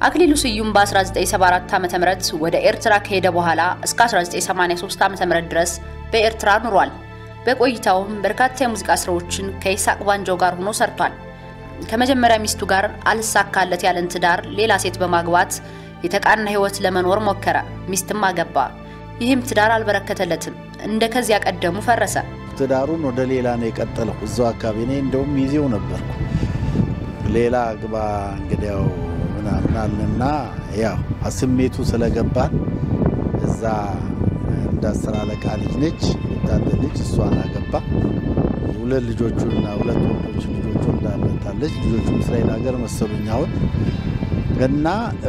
አክሊሉ ስዩም በ1974 ዓ.ም ወደ ኤርትራ ከሄደ በኋላ እስከ 1983 ዓ.ም ድረስ በኤርትራ ኑሯል። በቆይታውም በርካታ የሙዚቃ ስራዎችን ከይስሐቅ ባንጆ ጋር ሆኖ ሰርቷል። ከመጀመሪያ ሚስቱ ጋር አልሳካለት ያለን ትዳር ሌላ ሴት በማግባት የተቃና ህይወት ለመኖር ሞከረ። ሚስትም አገባ። ይህም ትዳር አልበረከተለትም። እንደ ከዚያ ቀደሙ ፈረሰ። ትዳሩን ወደ ሌላ ነው የቀጠለው። እዛው አካባቢ እኔ እንደውም ይዜው ነበርኩ። ሌላ ግባ እንግዲያው ምናምን አለና ያው ስሜቱ ስለገባን እዛ እንደ አስር አለቃ ልጅ ነች ወታደር ልጅ እሷን አገባ። ሁለት ልጆቹና ሁለት ወንዶች ልጆቹ እንዳለታለች ልጆቹ እስራኤል ሀገር መሰሉኝ አሁን እና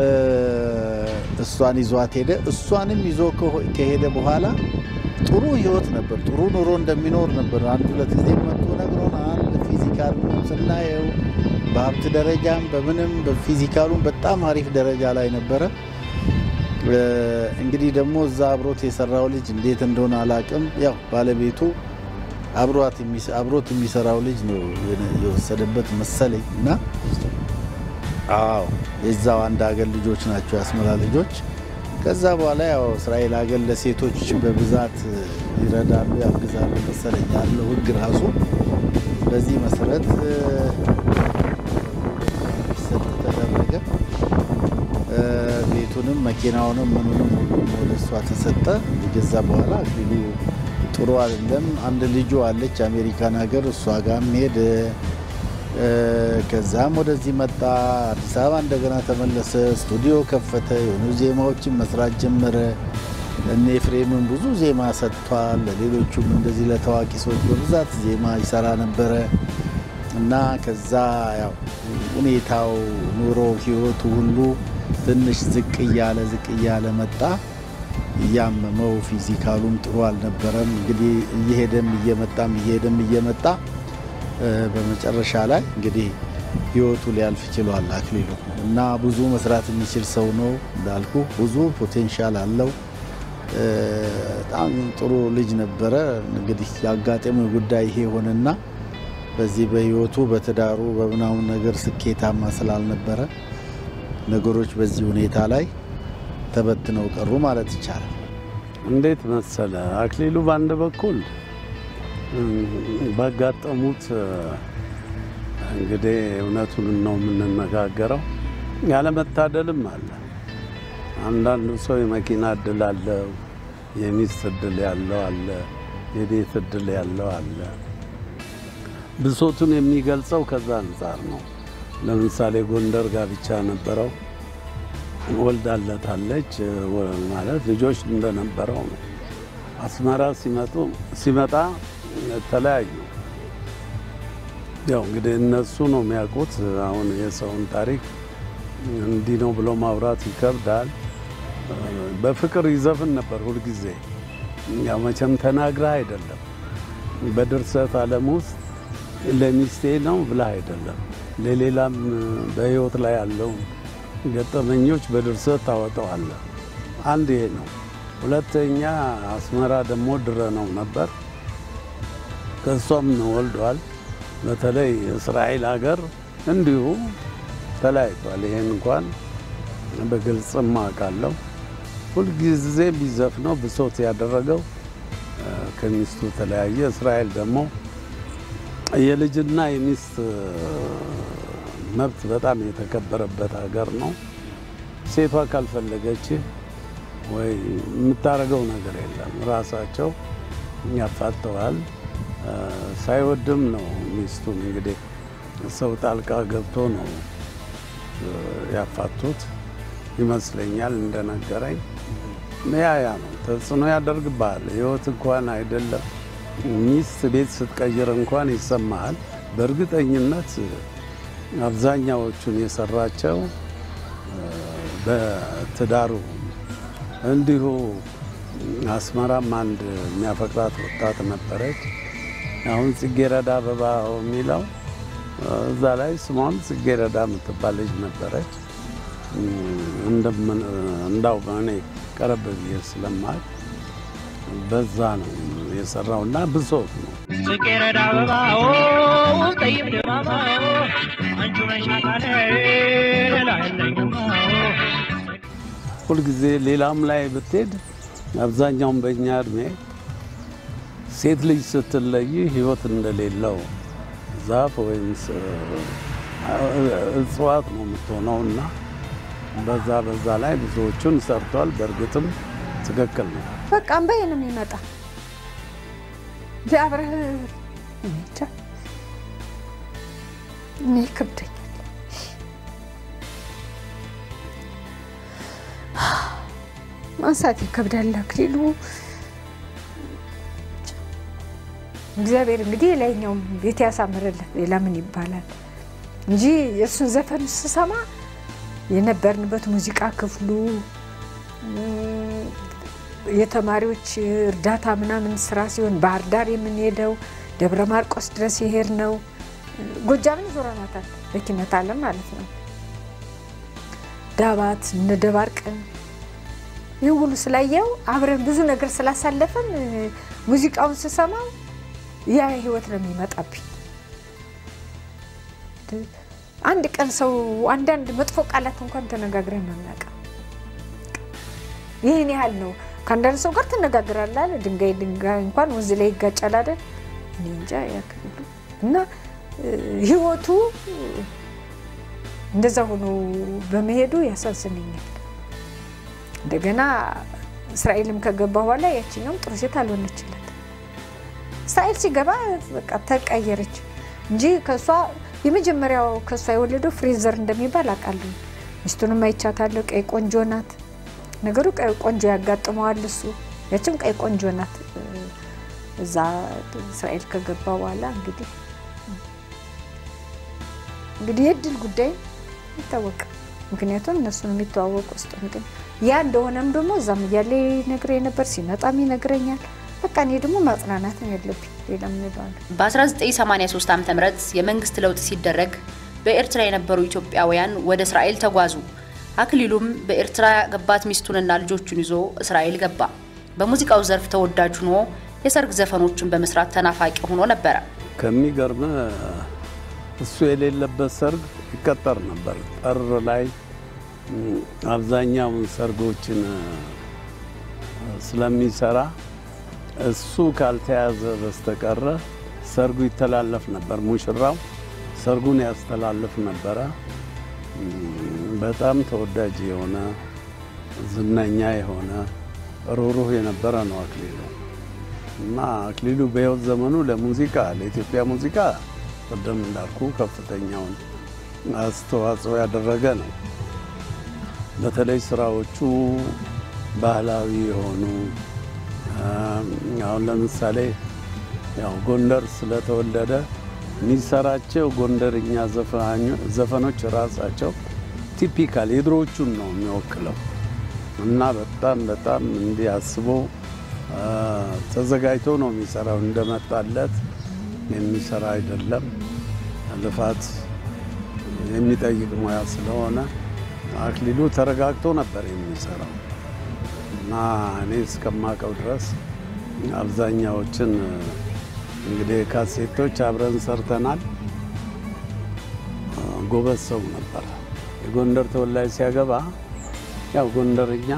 እሷን ይዟት ሄደ። እሷንም ይዞ ከሄደ በኋላ ጥሩ ህይወት ነበር፣ ጥሩ ኑሮ እንደሚኖር ነበር። አንድ ሁለት ጊዜ መጥቶ ነግሮናል። ፊዚካል ስናየው በሀብት ደረጃም በምንም በፊዚካሉም በጣም አሪፍ ደረጃ ላይ ነበረ። እንግዲህ ደግሞ እዛ አብሮት የሰራው ልጅ እንዴት እንደሆነ አላቅም። ያው ባለቤቱ አብሮት የሚሰራው ልጅ ነው የወሰደበት መሰለኝ እና አዎ የዛው አንድ ሀገር ልጆች ናቸው የአስመራ ልጆች። ከዛ በኋላ ያው እስራኤል ሀገር ለሴቶች በብዛት ይረዳሉ፣ ያግዛሉ መሰለኝ ያለው ህግ ራሱ በዚህ መሰረት ሰጥ ተደረገ። ቤቱንም መኪናውንም ምኑንም ሁሉም ወደ እሷ ተሰጠ። ከዛ በኋላ አክሊሉ ጥሩ አይደለም። አንድ ልጁ አለች አሜሪካን ሀገር እሷ ጋርም ሄደ። ከዛም ወደዚህ መጣ። አዲስ አበባ እንደገና ተመለሰ። ስቱዲዮ ከፈተ። የሆኑ ዜማዎችን መስራት ጀመረ። እነ ኤፍሬምን ብዙ ዜማ ሰጥቷል። ለሌሎቹም እንደዚህ ለታዋቂ ሰዎች በብዛት ዜማ ይሰራ ነበረ እና ከዛ ያው ሁኔታው ኑሮ ህይወቱ ሁሉ ትንሽ ዝቅ እያለ ዝቅ እያለ መጣ። እያመመው ፊዚካሉም ጥሩ አልነበረም። እንግዲህ እየሄደም እየመጣም እየሄደም እየመጣ በመጨረሻ ላይ እንግዲህ ህይወቱ ሊያልፍ ችሏል አክሊሉ እና ብዙ መስራት የሚችል ሰው ነው እንዳልኩ ብዙ ፖቴንሻል አለው። በጣም ጥሩ ልጅ ነበረ። እንግዲህ የአጋጣሚው ጉዳይ ይሄ ሆነና በዚህ በህይወቱ በትዳሩ በምናምን ነገር ስኬታማ ስላልነበረ ነገሮች በዚህ ሁኔታ ላይ ተበትነው ቀሩ ማለት ይቻላል። እንዴት መሰለ አክሊሉ በአንድ በኩል ባጋጠሙት እንግዲህ እውነቱን ነው የምንነጋገረው፣ ያለመታደልም አለ። አንዳንዱ ሰው የመኪና እድል አለው፣ የሚስት እድል ያለው አለ፣ የቤት እድል ያለው አለ። ብሶቱን የሚገልጸው ከዛ አንጻር ነው። ለምሳሌ ጎንደር ጋብቻ ነበረው፣ ወልዳለታለች ማለት ልጆች እንደነበረው ነው። አስመራ ሲመጡ ሲመጣ ተለያዩ። ያው እንግዲህ እነሱ ነው የሚያውቁት። አሁን የሰውን ታሪክ እንዲህ ነው ብሎ ማውራት ይከብዳል። በፍቅር ይዘፍን ነበር ሁልጊዜ። ያው መቼም ተናግረህ አይደለም፣ በድርሰት ዓለም ውስጥ ለሚስቴ ነው ብለህ አይደለም፣ ለሌላም በህይወት ላይ ያለው ገጠመኞች በድርሰት ታወጣዋለህ። አንድ ይሄ ነው። ሁለተኛ አስመራ ደግሞ ድረ ነው ነበር ከእሷም ወልዷል። በተለይ እስራኤል ሀገር እንዲሁ ተለያይቷል። ይሄን እንኳን በግልጽም አውቃለሁ። ሁልጊዜ ቢዘፍነው ብሶት ያደረገው ከሚስቱ ተለያየ። እስራኤል ደግሞ የልጅና የሚስት መብት በጣም የተከበረበት ሀገር ነው። ሴቷ ካልፈለገች ወይ የምታደርገው ነገር የለም። ራሳቸው ያፋተዋል። ሳይወድም ነው ሚስቱን እንግዲህ ሰው ጣልቃ ገብቶ ነው ያፋቱት ይመስለኛል እንደነገረኝ። ያ ያ ነው ተጽዕኖ ያደርግብሃል። ህይወት እንኳን አይደለም ሚስት ቤት ስትቀይር እንኳን ይሰማሃል። በእርግጠኝነት አብዛኛዎቹን የሰራቸው በትዳሩ እንዲሁ አስመራም አንድ የሚያፈቅራት ወጣት ነበረች። አሁን ጽጌረዳ አበባ የሚለው እዛ ላይ ስሟም ጽጌረዳ የምትባል ልጅ ነበረች። እንዳው እኔ ቀረብ ብዬ ስለማል በዛ ነው የሰራው እና ብሶት ነው። ጽጌረዳ አበባ ጠይብ ድባባ አንቺ ነሽ አካሌ ሌላ የለኝም ሁልጊዜ ሌላም ላይ ብትሄድ አብዛኛውን በእኛ እድሜ ሴት ልጅ ስትለይ ሕይወት እንደሌለው ዛፍ ወይም እጽዋት ነው የምትሆነው እና በዛ በዛ ላይ ብዙዎቹን ሰርቷል። በእርግጥም ትክክል ነው። በቃ እምባዬ ነው የሚመጣ የአብረህ እንጃ እኔ ይከብደኛል። ማንሳት ይከብዳል። አክሊሉ እግዚአብሔር እንግዲህ የላይኛውም ቤት ያሳምርለት። ሌላ ምን ይባላል እንጂ የእሱን ዘፈን ስሰማ የነበርንበት ሙዚቃ ክፍሉ የተማሪዎች እርዳታ ምናምን ስራ ሲሆን ባህር ዳር የምንሄደው ደብረ ማርቆስ ድረስ የሄድ ነው። ጎጃምን ዞረናታል በኪነት ዓለም ማለት ነው። ዳባት እነ ደባርቅን ይህ ሁሉ ስላየው አብረን ብዙ ነገር ስላሳለፈን ሙዚቃውን ስሰማው ያ ህይወት ነው የሚመጣብኝ። አንድ ቀን ሰው አንዳንድ መጥፎ ቃላት እንኳን ተነጋግረን አናውቅም። ይህን ያህል ነው። ከአንዳንድ ሰው ጋር ትነጋግራለህ አይደል? ድንጋይ ድንጋይ እንኳን ወንዝ ላይ ይጋጫል አይደል? እኔ እንጃ ያክሉ እና ህይወቱ እንደዛ ሆኖ በመሄዱ ያሳዝነኛል። እንደገና እስራኤልም ከገባ በኋላ ያችኛውም ጥሩ ሴት አልሆነችለት። እስራኤል ሲገባ በቃ ተቀየረች እንጂ ከእሷ የመጀመሪያው ከእሷ የወለደው ፍሬዘር እንደሚባል አውቃለሁ። ሚስቱንም አይቻታለሁ። ቀይ ቆንጆ ናት። ነገሩ ቀይ ቆንጆ ያጋጥመዋል እሱ። ያችም ቀይ ቆንጆ ናት። እዛ እስራኤል ከገባ በኋላ እንግዲህ እንግዲህ የእድል ጉዳይ ይታወቃል። ምክንያቱም እነሱን የሚተዋወቅ ውስጥ ግን ያ እንደሆነም ደግሞ እዛም እያለ ይነግረኝ ነበር፣ ሲመጣም ይነግረኛል። በቃ እኔ ደግሞ ማጽናናት ነው ያለብኝ። ሌላ ምን እለዋለሁ? በ1983 ዓ ም የመንግስት ለውጥ ሲደረግ በኤርትራ የነበሩ ኢትዮጵያውያን ወደ እስራኤል ተጓዙ። አክሊሉም በኤርትራ ያገባት ሚስቱንና ልጆቹን ይዞ እስራኤል ገባ። በሙዚቃው ዘርፍ ተወዳጅ ሆኖ የሰርግ ዘፈኖችን በመስራት ተናፋቂ ሆኖ ነበረ። ከሚገርም እሱ የሌለበት ሰርግ ይቀጠር ነበር። ጥር ላይ አብዛኛውን ሰርጎችን ስለሚሰራ እሱ ካልተያዘ በስተቀረ ሰርጉ ይተላለፍ ነበር። ሙሽራው ሰርጉን ያስተላልፍ ነበረ። በጣም ተወዳጅ የሆነ ዝነኛ የሆነ ሩሩህ የነበረ ነው አክሊሉ እና አክሊሉ በሕይወት ዘመኑ ለሙዚቃ ለኢትዮጵያ ሙዚቃ ቅድም እንዳልኩ ከፍተኛውን አስተዋጽኦ ያደረገ ነው። በተለይ ስራዎቹ ባህላዊ የሆኑ አሁን ለምሳሌ ያው ጎንደር ስለተወለደ የሚሰራቸው ጎንደርኛ ዘፈኖች ራሳቸው ቲፒካል የድሮዎቹን ነው የሚወክለው እና በጣም በጣም እንዲህ አስቦ ተዘጋጅቶ ነው የሚሰራው። እንደመጣለት የሚሰራ አይደለም። ልፋት የሚጠይቅ ሙያ ስለሆነ አክሊሉ ተረጋግቶ ነበር የሚሰራው እና እኔ እስከማውቀው ድረስ አብዛኛዎችን እንግዲህ ካሴቶች አብረን ሰርተናል። ጎበዝ ሰው ነበር። የጎንደር ተወላጅ ሲያገባ ያው ጎንደርኛ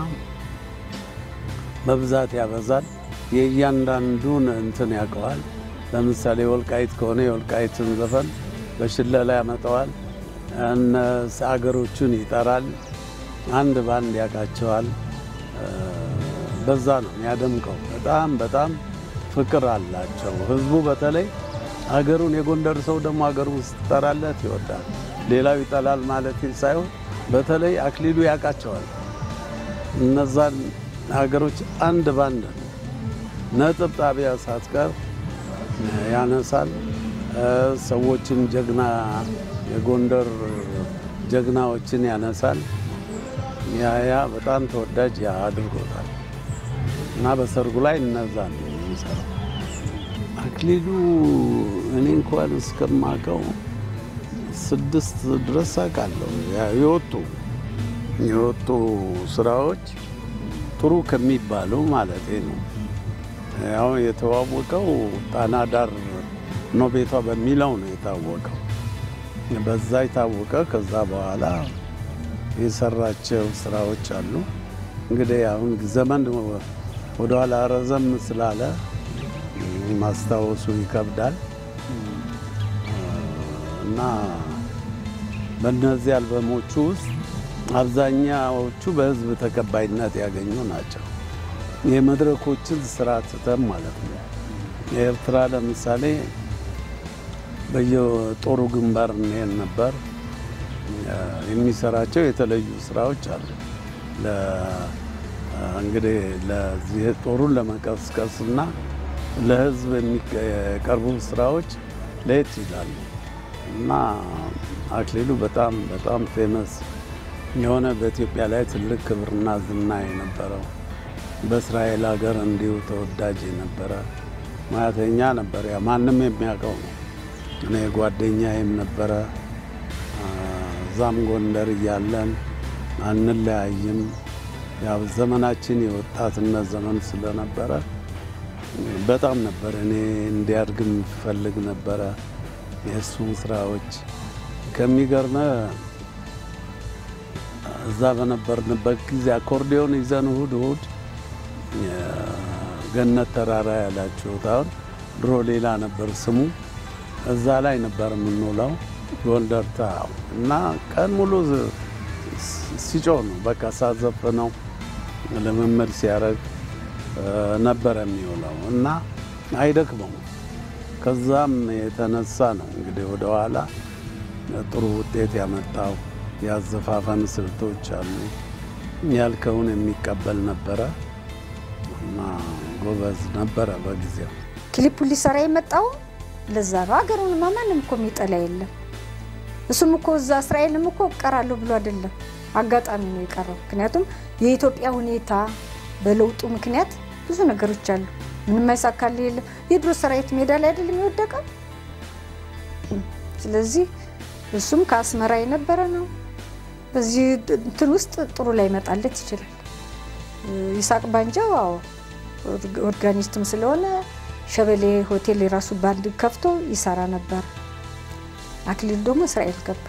በብዛት ያበዛል። የእያንዳንዱን እንትን ያውቀዋል። ለምሳሌ ወልቃይት ከሆነ የወልቃይትን ዘፈን በሽለላ ያመጣዋል። እነ አገሮቹን ይጠራል። አንድ ባንድ ያውቃቸዋል። በዛ ነው የሚያደምቀው። በጣም በጣም ፍቅር አላቸው። ህዝቡ በተለይ አገሩን የጎንደር ሰው ደግሞ አገሩን ስትጠራለት ይወዳል። ሌላው ይጠላል ማለት ሳይሆን በተለይ አክሊሉ ያውቃቸዋል። እነዛን ሀገሮች አንድ ባንድ ነጥብ ጣቢያ ሳትቀር ያነሳል። ሰዎችን ጀግና የጎንደር ጀግናዎችን ያነሳል። ያ ያ በጣም ተወዳጅ ያ አድርጎታል እና በሰርጉ ላይ እነዛ ነው የሚሰራው አክሊሉ። እኔ እንኳን እስከማውቀው ስድስት ድረስ አውቃለሁ የወጡ የወጡ ስራዎች ጥሩ ከሚባሉ ማለት ነው። ያው የተዋወቀው ጣና ዳር ነው ቤቷ በሚለው ነው የታወቀው። በዛ የታወቀ ከዛ በኋላ የሰራቸው ስራዎች አሉ። እንግዲህ አሁን ዘመን ወደኋላ ረዘም ስላለ ማስታወሱ ይከብዳል እና በእነዚህ አልበሞቹ ውስጥ አብዛኛዎቹ በህዝብ ተቀባይነት ያገኙ ናቸው። የመድረኮችን ስራ ትተን ማለት ነው። የኤርትራ ለምሳሌ በየጦሩ ግንባር እንሄድ ነበር። የሚሰራቸው የተለዩ ስራዎች አሉ። እንግዲህ ለዚህ ጦሩን ለመቀስቀስ እና ለህዝብ የሚቀርቡ ስራዎች ለየት ይላሉ እና አክሊሉ በጣም በጣም ፌመስ የሆነ በኢትዮጵያ ላይ ትልቅ ክብርና ዝና የነበረው በእስራኤል ሀገር እንዲሁ ተወዳጅ የነበረ ሙያተኛ ነበር። ያ ማንም የሚያውቀው ነው። እኔ ጓደኛዬም ነበረ። እዛም ጎንደር እያለን አንለያይም። ያው ዘመናችን የወጣትነት ዘመን ስለነበረ በጣም ነበር እኔ እንዲያድግ የምፈልግ ነበረ የእሱን ስራዎች ከሚገርመ እዛ በነበርንበት ጊዜ አኮርዲዮን ይዘን እሁድ እሁድ ገነት ተራራ ያላችሁት አሁን ድሮ ሌላ ነበር ስሙ። እዛ ላይ ነበር የምንውለው ጎንደር ታው እና ቀን ሙሉ ሲጮህ ነው በቃ ሳዘፍነው ልምምድ ሲያደርግ ነበረ የሚውለው እና አይደክመው። ከዛም የተነሳ ነው እንግዲህ ወደኋላ ጥሩ ውጤት ያመጣው። ያዘፋፈን ስልቶች አሉ። ያልከውን የሚቀበል ነበረ እና ጎበዝ ነበረ በጊዜው። ክሊፑ ሊሰራ የመጣው ለዛ ነው። ሀገሩንማ ማንም እኮ የሚጠላ የለም። እሱም እኮ እዛ እስራኤልም እኮ እቀራለሁ ብሎ አይደለም፣ አጋጣሚ ነው የቀረው። ምክንያቱም የኢትዮጵያ ሁኔታ በለውጡ ምክንያት ብዙ ነገሮች አሉ። ምንም አይሳካል የለም። የድሮ ሰራዊት ሜዳ ላይ አይደለም የወደቀው። ስለዚህ እሱም ከአስመራ የነበረ ነው። በዚህ እንትን ውስጥ ጥሩ ላይ መጣለት ይችላል። ይሳቅ ባንጃው አዎ ኦርጋኒስትም ስለሆነ ሸበሌ ሆቴል የራሱ ባንድ ከፍቶ ይሰራ ነበር። አክሊሉ ደግሞ እስራኤል ገባ።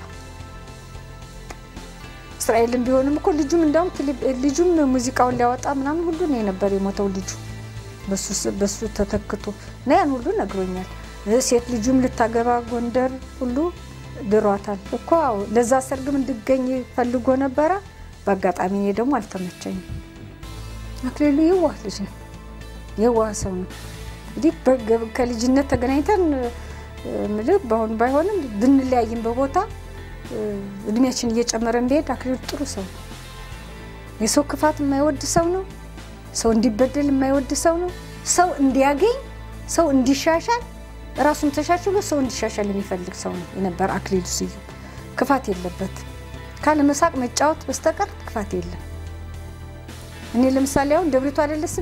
እስራኤልም ቢሆንም እኮ ልጁም እንዳውም ልጁም ሙዚቃውን ሊያወጣ ምናምን ሁሉ ነው የነበር የሞተው ልጁ በሱ ተተክቶ እና ያን ሁሉ ነግሮኛል። ሴት ልጁም ልታገባ ጎንደር ሁሉ ድሯታል እኮ ለዛ ሰርግም እንድገኝ ፈልጎ ነበረ። በአጋጣሚ እኔ ደግሞ አልተመቸኝም። አክሊሉ የዋህ ልጅ ነው፣ የዋህ ሰው ነው። እንግዲህ ከልጅነት ተገናኝተን ምልህ በአሁኑ ባይሆንም ብንለያይም በቦታ እድሜያችን እየጨመረ ቢሄድ አክሊሉ ጥሩ ሰው ነው። የሰው ክፋት የማይወድ ሰው ነው። ሰው እንዲበደል የማይወድ ሰው ነው። ሰው እንዲያገኝ፣ ሰው እንዲሻሻል ራሱን ተሻሽሎ ሰው እንዲሻሻል የሚፈልግ ሰው ነው የነበር አክሊሉ ስዩም። ክፋት የለበትም። ካለ መሳቅ መጫወት በስተቀር ክፋት የለም። እኔ ለምሳሌ አሁን ደብሪቱ አይደለ ስሜ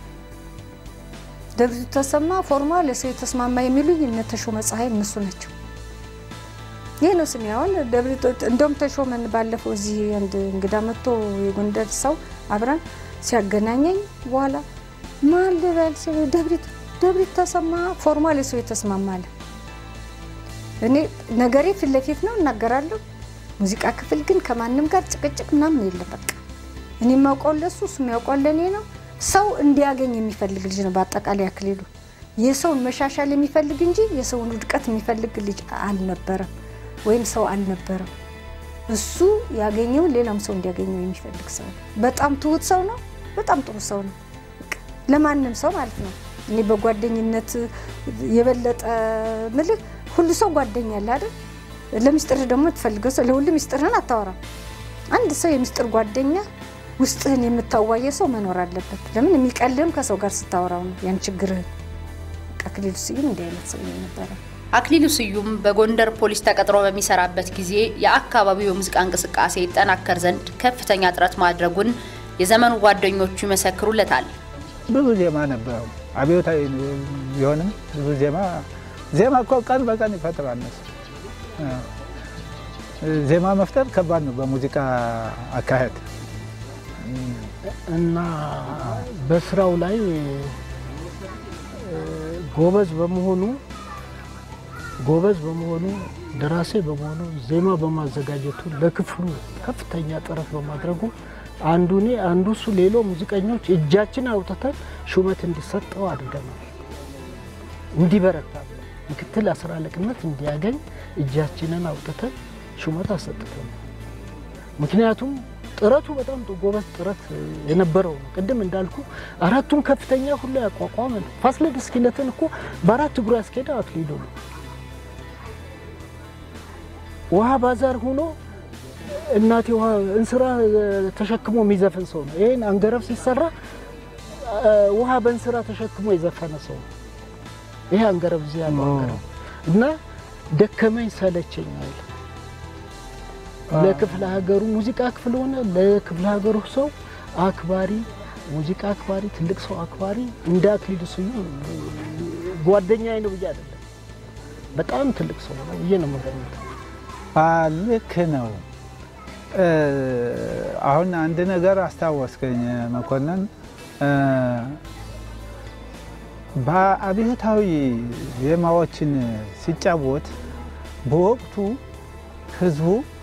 ደብሪቱ ተሰማ ፎርማ ለሰው የተስማማ የሚሉኝ እነ ተሾመ ፀሐይ እነሱ ናቸው። ይህ ነው ስሜ። አሁን ደብሪቱ እንደውም ተሾመን ባለፈው እዚህ አንድ እንግዳ መጥቶ የጎንደር ሰው አብረን ሲያገናኘኝ በኋላ ማን ልበል ሲል ደብሪቱ ደብሪቱ ተሰማ ፎርማ ለሰው የተስማማ አለ። እኔ ነገሬ ፊት ለፊት ነው እናገራለሁ። ሙዚቃ ክፍል ግን ከማንም ጋር ጭቅጭቅ ምናምን የለም። በቃ እኔ የማውቀው ለሱ እሱ የሚያውቀው ለእኔ ነው። ሰው እንዲያገኝ የሚፈልግ ልጅ ነው። በአጠቃላይ አክሊሉ የሰውን መሻሻል የሚፈልግ እንጂ የሰውን ውድቀት የሚፈልግ ልጅ አልነበረም፣ ወይም ሰው አልነበረም። እሱ ያገኘውን ሌላም ሰው እንዲያገኘው የሚፈልግ ሰው ነው። በጣም ትሁት ሰው ነው። በጣም ጥሩ ሰው ነው። ለማንም ሰው ማለት ነው። እኔ በጓደኝነት የበለጠ ምልህ ሁሉ ሰው ጓደኛ አለ አይደል? ለሚስጥር ደግሞ ትፈልገው ሰው ለሁሉ ሚስጥርህን አታወራም። አንድ ሰው የሚስጥር ጓደኛ ውስጥህን የምታዋየ ሰው መኖር አለበት። ለምን የሚቀልህም ከሰው ጋር ስታወራው ነው ያን ችግርህን። አክሊሉ ስዩም እንዲህ አይነት ሰው ነበረ። አክሊሉ ስዩም በጎንደር ፖሊስ ተቀጥሮ በሚሰራበት ጊዜ የአካባቢው የሙዚቃ እንቅስቃሴ ይጠናከር ዘንድ ከፍተኛ ጥረት ማድረጉን የዘመኑ ጓደኞቹ ይመሰክሩለታል። ብዙ ዜማ ነበረው። አብዮታዊ ቢሆንም ብዙ ዜማ ዜማ እኮ ቀን በቀን ይፈጥራል እነሱ ዜማ መፍጠር ከባድ ነው በሙዚቃ አካሄድ እና በስራው ላይ ጎበዝ በመሆኑ ጎበዝ በመሆኑ ደራሲ በመሆኑ ዜማ በማዘጋጀቱ ለክፍሉ ከፍተኛ ጥረት በማድረጉ አንዱ እኔ አንዱ እሱ ሌሎ ሙዚቀኞች እጃችን አውጥተን ሹመት እንዲሰጠው አድርገናል። እንዲበረታ ምክትል አስር አለቅነት እንዲያገኝ እጃችንን አውጥተን ሹመት አሰጥተናል። ምክንያቱም ጥረቱ በጣም ጎበዝ ጥረት የነበረው ነው። ቅድም እንዳልኩ አራቱን ከፍተኛ ሁሉ ያቋቋመ ነው። ፋሲለደስ ኪነትን እኮ በአራት እግሩ ያስኬደ አክሊሉ ነው። ውሃ ባዛር ሆኖ እናቴ ውሃ እንስራ ተሸክሞ የሚዘፍን ሰው ነው። ይህን አንገረብ ሲሰራ ውሃ በእንስራ ተሸክሞ የዘፈነ ሰው ነው። ይሄ አንገረብ እዚህ ያለው አንገረብ እና ደከመኝ ሰለቸኝ አለ። ለክፍለ ሀገሩ ሙዚቃ ክፍል ሆነ ለክፍለ ሀገሩ ሰው አክባሪ፣ ሙዚቃ አክባሪ፣ ትልቅ ሰው አክባሪ እንደ አክሊሉ ስዩም ጓደኛዬ ነው ብዬ አይደለም፣ በጣም ትልቅ ሰው ነው ብዬ ነው የምገምተው። ልክ ነው። አሁን አንድ ነገር አስታወስከኝ መኮንን። በአብዮታዊ ዜማዎችን ሲጫወት በወቅቱ ህዝቡ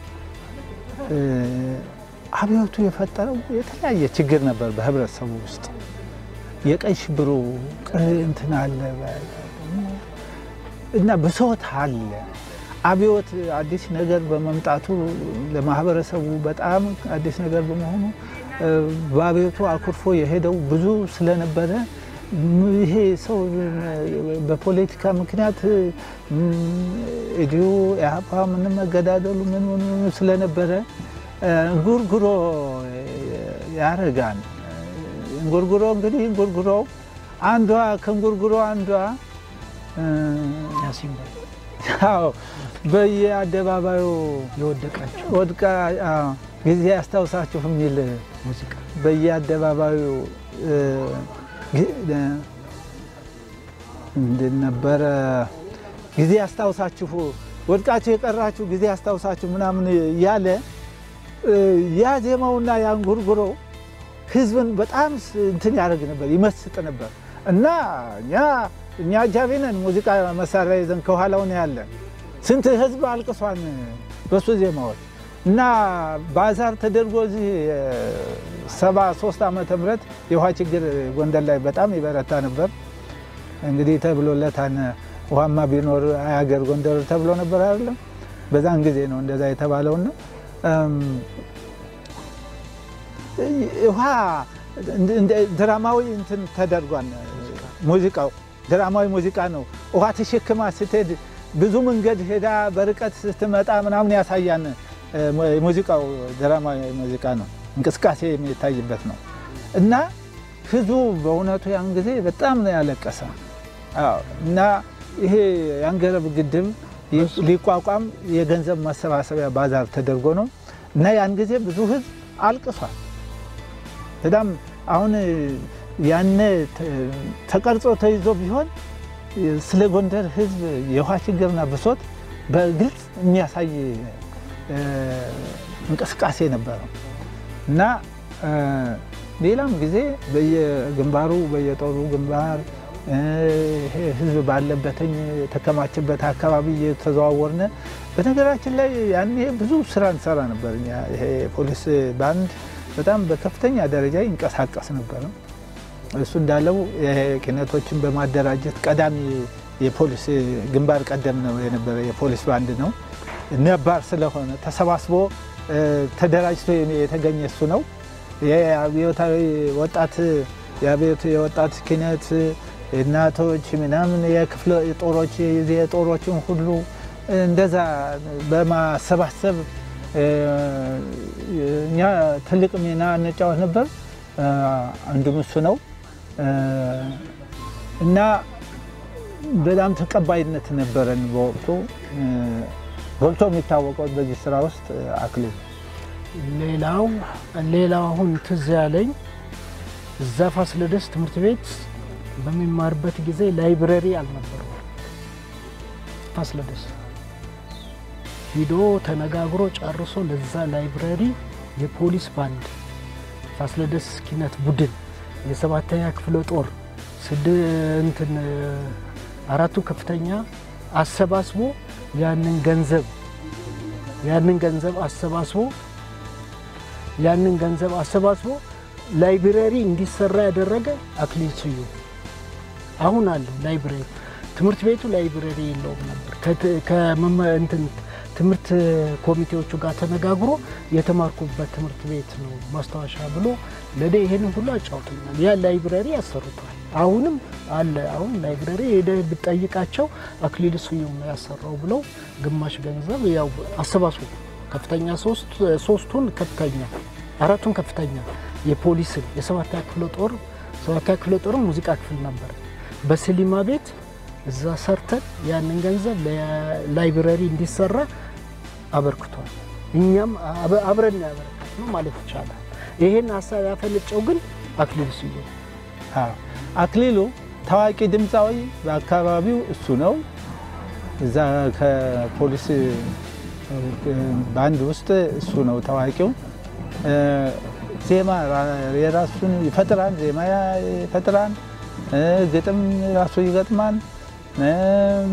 አብዮቱ የፈጠረው የተለያየ ችግር ነበር በህብረተሰቡ ውስጥ። የቀይ ሽብሩ እንትን አለ እና ብሶት አለ። አብዮት አዲስ ነገር በመምጣቱ ለማህበረሰቡ በጣም አዲስ ነገር በመሆኑ በአብዮቱ አኩርፎ የሄደው ብዙ ስለነበረ ይሄ ሰው በፖለቲካ ምክንያት እዲሁ ኢህአፓ ምንም መገዳደሉ ምን ምን ስለነበረ እንጉርጉሮ ያረጋል። እንጉርጉሮ እንግዲህ እንጉርጉሮ አንዷ ከእንጉርጉሮ አንዷ ያው በየአደባባዩ የወደቃቸው ወድቃ ጊዜ ያስታውሳችሁ የሚል ሙዚቃ በየአደባባዩ ምንድን ነበረ? ጊዜ ያስታውሳችሁ ወድቃችሁ የቀራችሁ ጊዜ ያስታውሳችሁ ምናምን እያለ ያ ዜማውና ያን ጉርጉሮ ህዝብን በጣም እንትን ያደርግ ነበር፣ ይመስጥ ነበር እና እኛ እኛ አጃቢ ነን። ሙዚቃ መሳሪያ ይዘን ከኋላው ነው ያለን። ስንት ህዝብ አልቅሷን በሱ ዜማዎች እና ባዛር ተደርጎ እዚህ ሰባ ሶስት ዓመተ ምህረት የውሃ ችግር ጎንደር ላይ በጣም ይበረታ ነበር። እንግዲህ ተብሎለታን ውሃማ ቢኖር አያገር ጎንደር ተብሎ ነበር አይደለም። በዛን ጊዜ ነው እንደዛ የተባለውና ውሃ ድራማዊ እንትን ተደርጓል። ሙዚቃው ድራማዊ ሙዚቃ ነው። ውሃ ተሸክማ ስትሄድ ብዙ መንገድ ሄዳ በርቀት ስትመጣ ምናምን ያሳያን ሙዚቃው ድራማዊ ሙዚቃ ነው። እንቅስቃሴ የሚታይበት ነው እና ህዝቡ በእውነቱ ያን ጊዜ በጣም ነው ያለቀሰ እና ይሄ የአንገረብ ግድብ ሊቋቋም የገንዘብ ማሰባሰቢያ ባዛር ተደርጎ ነው እና ያን ጊዜ ብዙ ህዝብ አልቅሷል። በጣም አሁን ያነ ተቀርጾ ተይዞ ቢሆን ስለ ጎንደር ህዝብ የውሃ ችግርና ብሶት በግልጽ የሚያሳይ እንቅስቃሴ ነበረው እና ሌላም ጊዜ በየግንባሩ በየጦሩ ግንባር ህዝብ ባለበትኝ የተከማችበት አካባቢ እየተዘዋወርነ በነገራችን ላይ ያኔ ብዙ ስራ እንሰራ ነበር። ይሄ ፖሊስ ባንድ በጣም በከፍተኛ ደረጃ ይንቀሳቀስ ነበር። እሱ እንዳለው ኪነቶችን በማደራጀት ቀዳሚ የፖሊስ ግንባር ቀደም ነው የነበረ የፖሊስ ባንድ ነው። ነባር ስለሆነ ተሰባስቦ ተደራጅቶ የተገኘ እሱ ነው። የአብዮታዊ ወጣት የአብዮት የወጣት ኪነት እናቶች ምናምን የክፍለ ጦሮች የጦሮችን ሁሉ እንደዛ በማሰባሰብ እኛ ትልቅ ሚና እንጫወት ነበር። አንዱም እሱ ነው እና በጣም ተቀባይነት ነበረን በወቅቱ። ጎልቶ የሚታወቀው በዚህ ስራ ውስጥ አክሊሉ ሌላው ሌላው አሁን ትዝ ያለኝ እዛ ፋሲለደስ ትምህርት ቤት በሚማርበት ጊዜ ላይብረሪ አልነበረው። ፋሲለደስ ሂዶ ተነጋግሮ ጨርሶ ለዛ ላይብረሪ የፖሊስ ባንድ ፋሲለደስ ኪነት ቡድን የሰባተኛ ክፍለ ጦር ስድ እንትን አራቱ ከፍተኛ አሰባስቦ ያንን ገንዘብ ያንን ገንዘብ አሰባስቦ ያንን ገንዘብ አሰባስቦ ላይብረሪ እንዲሰራ ያደረገ አክሊል ስዩም አሁን አለው ላይብረሪ። ትምህርት ቤቱ ላይብረሪ የለውም ነበር። ከት- ከመመ- እንትን ትምህርት ኮሚቴዎቹ ጋር ተነጋግሮ የተማርኩበት ትምህርት ቤት ነው ማስታወሻ ብሎ ለእኔ ይሄንን ሁሉ አጫውቶኛል። ያ ላይብረሪ ያሰሩታል። አሁንም አለ። አሁን ላይብረሪ ሄደህ ብትጠይቃቸው አክሊል ስዩም ነው ያሰራው ብለው ግማሽ ገንዘብ ያው አሰባስቡ ከፍተኛ ሶስት ሶስቱን ከፍተኛ አራቱን ከፍተኛ የፖሊስን የሰባተኛ ክፍለ ጦር ሰባተኛ ክፍለ ጦርም ሙዚቃ ክፍል ነበር። በስሊማ ቤት እዛ ሰርተን ያንን ገንዘብ ለላይብረሪ እንዲሰራ አበርክቷል። እኛም አበ- አብረን ያበረከት ነው ማለት ይቻላል። ይሄን ሀሳብ ያፈነጨው ግን አክሊል ስዩም አዎ። አክሊሉ ታዋቂ ድምፃዊ በአካባቢው እሱ ነው። እዛ ከፖሊስ ባንድ ውስጥ እሱ ነው ታዋቂው። እ፣ ዜማ ራ- የራሱን ይፈጥራል፣ ዜማ ይፈጥራል፣ እ፣ ግጥም ራሱ ይገጥማል። እም፣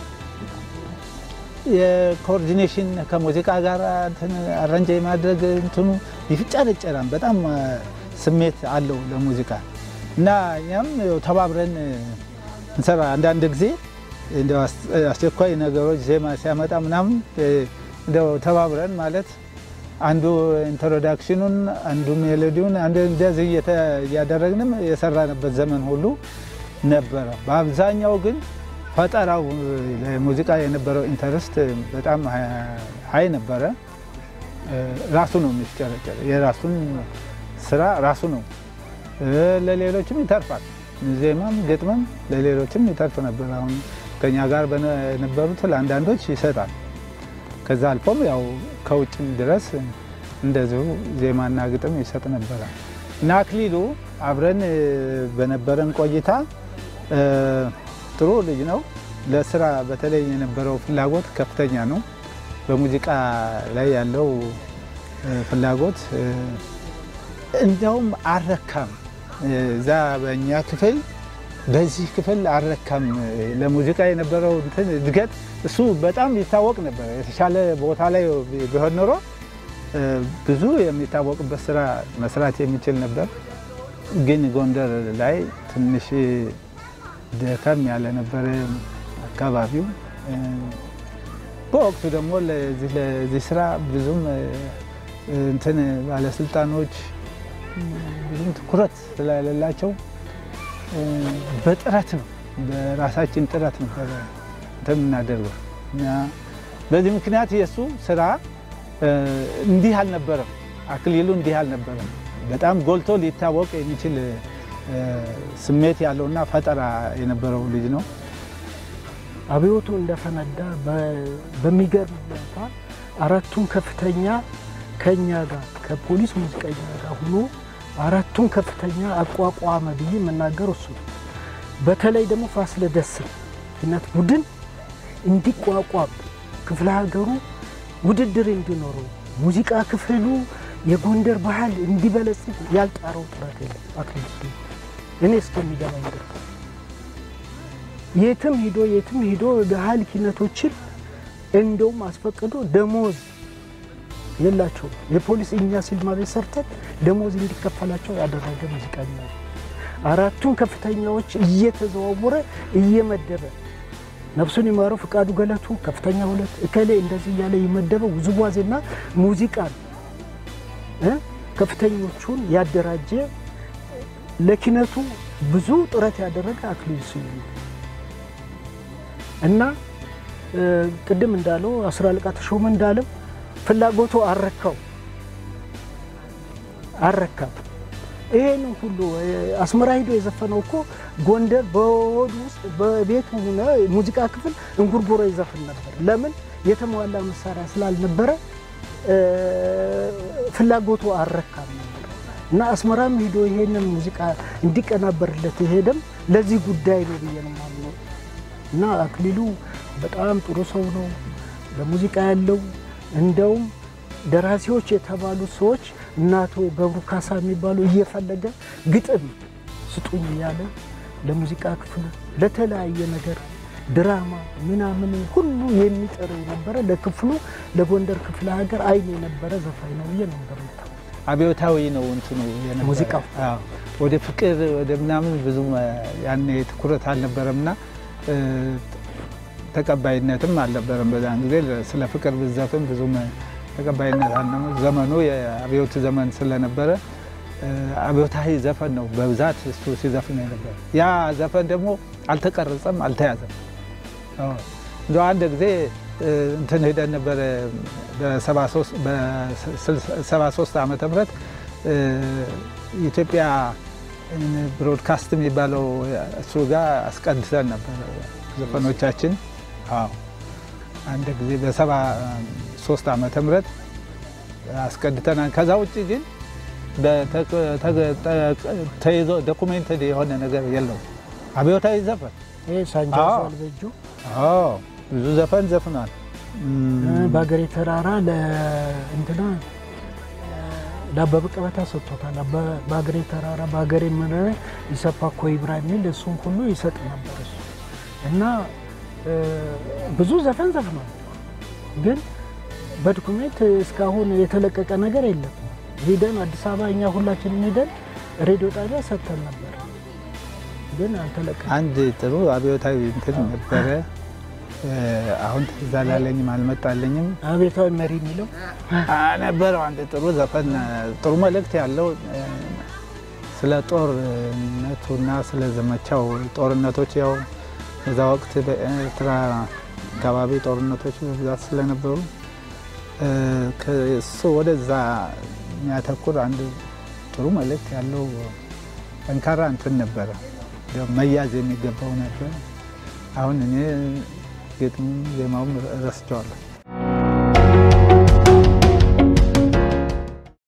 የኮኦርዲኔሽን ከሙዚቃ ጋር እንትን አረንጃ የማድረግ እንትኑ ይፍጨረጨራል። በጣም እ፣ ስሜት አለው ለሙዚቃ እና እኛም ያው ተባብረን እንሰራ አንዳንድ ጊዜ እንደው አስ- አስቸኳይ ነገሮች ዜማ ሲያመጣ ምናምን እ፣ እንደው ተባብረን ማለት አንዱ ኢንትሮዳክሽኑን አንዱ ሜሎዲውን አንዱ እንደዚህ እየተ- እያደረግንም የሰራንበት ዘመን ሁሉ ነበረ። በአብዛኛው ግን ፈጠራው ለሙዚቃ የነበረው ኢንተረስት በጣም ሀይ ነበረ። እ፣ ራሱ ነው የሚፍጨረጨር የራሱን ስራ ራሱ ነው እ፣ ለሌሎችም ይተርፋል። ዜማም ግጥምም ለሌሎችም ይተርፍ ነበር። አሁን ከኛ ጋር በነ- የነበሩት ለአንዳንዶች ይሰጣል። ከዛ አልፎም ያው ከውጭም ድረስ እንደዚሁ ዜማና ግጥም ይሰጥ ነበረ እና አክሊሉ አብረን እ፣ በነበረን ቆይታ እ፣ ጥሩ ልጅ ነው። ለስራ በተለይ የነበረው ፍላጎት ከፍተኛ ነው። በሙዚቃ ላይ ያለው እ፣ ፍላጎት እ፣ እንዲያውም አልረካም። እዛ በእኛ ክፍል በዚህ ክፍል አልረካም። ለሙዚቃ የነበረው እንትን እድገት እሱ በጣም ይታወቅ ነበር። የተሻለ ቦታ ላይ ቢሆን ኖሮ እ፣ ብዙ የሚታወቅበት ስራ መስራት የሚችል ነበር። ግን ጎንደር ላይ ትንሽ ደከም ያለ ነበረ አካባቢው። እ፣ በወቅቱ ደግሞ ለዚህ ለዚህ ስራ ብዙም እ፣ እንትን ባለስልጣኖች ብዙም ትኩረት ስለሌላቸው እ፣ በጥረት ነው በራሳችን ጥረት ነበረ እንትን የምናደርገው እና በዚህ ምክንያት የእሱ ስራ እ፣ እንዲህ አልነበረም። አክሊሉ እንዲህ አልነበረም። በጣም ጎልቶ ሊታወቅ የሚችል እ፣ ስሜት ያለውና ፈጠራ የነበረው ልጅ ነው። አብዮቱ እንደፈነዳ በ- በሚገርም ሁኔታ አራቱን ከፍተኛ ከኛ ጋር ከፖሊስ ሙዚቀኛ ጋር ሆኖ አራቱን ከፍተኛ አቋቋመ ብዬ የምናገር እሱ ነው። በተለይ ደግሞ ፋሲለደስን ኪነት ቡድን እንዲቋቋም ክፍለ ሀገሩ ውድድር እንዲኖረው ሙዚቃ ክፍሉ የጎንደር ባህል እንዲበለጽግ ያልጣረው ጥረት የለም። አክሊሉ ስዩም እኔ እስከሚገባኝ ድረስ የትም ሂዶ የትም ሂዶ ባህል ኪነቶችን እንደውም አስፈቅዶ ደሞዝ የላቸውም። የፖሊስ እኛ ሲልማ ቤት ሰርተን ደሞዝ እንዲከፈላቸው ያደረገ ሙዚቀኛ ነው። አራቱን ከፍተኛዎች እየተዘዋወረ እየመደበ ነፍሱን ይማረው ፍቃዱ ገለቱ ከፍተኛ ሁለት እከሌ እንደዚህ እያለ የመደበ ውዝዋዜና ሙዚቃን እ ከፍተኞቹን ያደራጀ ለኪነቱ ብዙ ጥረት ያደረገ አክሊሉ ስዩም ነው እና እ፣ ቅድም እንዳለው አስር አለቃ ተሾመ እንዳለው ፍላጎቱ አረካው አረካም። ይሄንን ሁሉ እ፣ አስመራ ሂዶ የዘፈነው እኮ ጎንደር በሆዱ ውስጥ በቤቱ ሆነ ሙዚቃ ክፍል እንጉርጉሮ ይዘፍን ነበር። ለምን የተሟላ መሳሪያ ስላልነበረ እ፣ ፍላጎቱ አረካም ነበር እና አስመራም ሂዶ ይሄንን ሙዚቃ እንዲቀናበርለት የሄደም ለዚህ ጉዳይ ነው ብዬ ነው የማምነው። እና አክሊሉ በጣም ጥሩ ሰው ነው። ለሙዚቃ ያለው እንደውም ደራሲዎች የተባሉ ሰዎች እነ አቶ ገብሩ ካሳ የሚባሉ እየፈለገ ግጥም ስጡኝ እያለ ለሙዚቃ ክፍሉ ለተለያየ ነገር ድራማ ምናምን ሁሉ የሚጥር የነበረ ለክፍሉ ለጎንደር ክፍለ ሀገር አይን የነበረ ዘፋኝ ነው ብዬ ነው እንደምታ አብዮታዊ ነው እንትኑ የነበረ። ሙዚቃው። አዎ፣ ወደ ፍቅር ወደ ምናምን ብዙም ያኔ ትኩረት አልነበረምና እ፣ ተቀባይነትም አልነበረም። በዛን ጊዜ ስለ ፍቅር ብዘፍን ብዙም ተቀባይነት አለ። ዘመኑ የአብዮት ዘመን ስለነበረ እ፣ አብዮታዊ ዘፈን ነው በብዛት እሱ ሲዘፍን የነበረ። ያ ዘፈን ደግሞ አልተቀረጸም፣ አልተያዘም። እንደ አንድ ጊዜ እ፣ እንትን ሄደን ነበረ በ73 ዓመተ ምህረት እ፣ ኢትዮጵያ ብሮድካስት የሚባለው እሱ ጋር አስቀድሰን ነበረ ዘፈኖቻችን። አዎ አንድ ጊዜ በሰባ ሶስት ዓመተ ምህረት አስቀድተናል። ከዛ ውጭ ግን በተቀ- ተገ- ጠ- ተይዞ ዶኩሜንትድ የሆነ ነገር የለውም። አብዮታዊ ዘፈን ይሄ ሳንጃ አዎ። አልበጁ አዎ ብዙ ዘፈን ዘፍኗል። በሀገሬ ተራራ ለእንትና ለአበበ ቀበታ ሰጥቶታል። አበ- በሀገሬ ተራራ በሀገሬ መረረ ይሰፓ እኮ ይብራ የሚል እሱን ሁሉ ይሰጥ ነበር እሱ እና እ፣ ብዙ ዘፈን ዘፍኗል። ግን በዶኩሜንት እስካሁን የተለቀቀ ነገር የለም። ሂደን አዲስ አበባ እኛ ሁላችንም ሂደን ሬዲዮ ጣቢያ ሰጥተን ነበር፣ ግን አልተለቀቀም። አንድ ጥሩ አብዮታዊ እንትን ነበረ። እ፣ አሁን ትዝ አላለኝም አልመጣለኝም። አቤታዊ መሪ የሚለው ነበረው አንድ ጥሩ ዘፈን ጥሩ መልእክት ያለው እ፣ ስለ ጦርነቱና ስለ ዘመቻው ጦርነቶች ያው በዛ ወቅት በኤርትራ አካባቢ ጦርነቶች በብዛት ስለነበሩ እ፣ ከእሱ ወደዛ የሚያተኩር አንድ ጥሩ መልእክት ያለው ጠንካራ እንትን ነበረ። ያው መያዝ የሚገባው ነበር። አሁን እኔ ግጥሙ ዜማውም ረስቸዋለሁ።